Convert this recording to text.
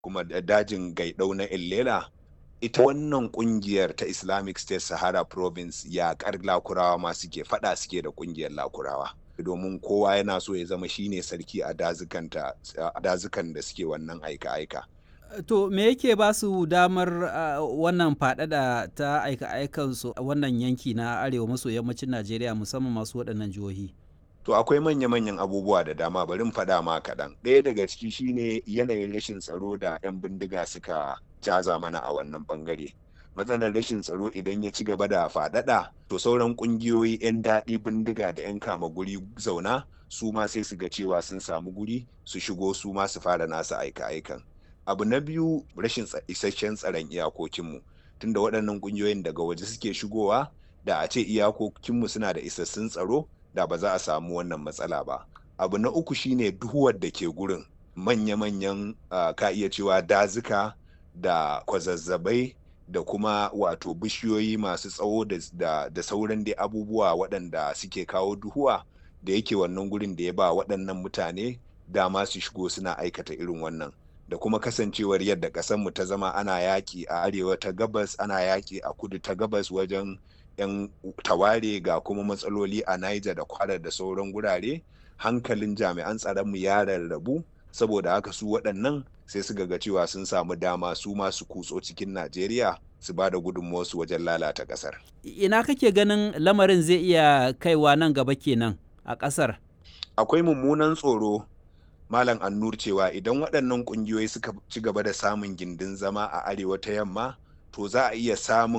kuma dajin gaidau na illela ita wannan kungiyar ta islamic state sahara province yaƙar lakurawa ma suke fada suke da kungiyar lakurawa domin kowa yana so ya zama shine sarki a dazukan da suke wannan aika-aika To me yake ba su damar uh, wannan faɗaɗa ta aika-aikansu a wannan yanki na arewa maso yammacin Najeriya musamman masu waɗannan jihohi? To akwai manya-manyan abubuwa da dama bari faɗa ma kaɗan. Ɗaya daga ciki shine yanayin rashin tsaro da 'yan bindiga suka caza mana a wannan ɓangare. Matsalar rashin tsaro idan ya ci gaba da faɗaɗa to sauran ƙungiyoyi 'yan daɗi bindiga da 'yan kama guri zauna su ma sai su ga cewa sun samu guri su shigo su ma su fara nasu aika-aikan. abu na biyu rashin isasshen tsaron iyakokinmu tunda waɗannan ƙungiyoyin daga waje suke shigowa da a ce iyakokinmu suna da isassun tsaro da ba za a samu wannan matsala ba abu na uku shine duhuwar da ke gurin manya-manyan uh, ka iya cewa dazuka da kwazazzabai da kuma wato bishiyoyi masu tsawo da, da, da sauran dai abubuwa waɗanda suke kawo duhuwa da yake wannan gurin da ya ba waɗannan mutane dama su shigo suna aikata irin wannan da kuma kasancewar yadda ƙasarmu ta zama ana yaƙi a arewa ta gabas ana yaƙi a kudu ta gabas wajen 'yan taware ga kuma matsaloli a Niger da kwara da sauran gurare hankalin jami'an tsaronmu ya rarrabu saboda haka su waɗannan sai su ga cewa sun samu dama su masu kutso cikin Najeriya su ba da gudunmuwarsu wajen lalata ƙasar. Ina kake ganin lamarin zai iya kaiwa nan gaba kenan a ƙasar? Akwai mummunan tsoro Malam Annur cewa idan waɗannan ƙungiyoyi suka ci gaba da samun gindin zama a arewa ta yamma to za a iya samun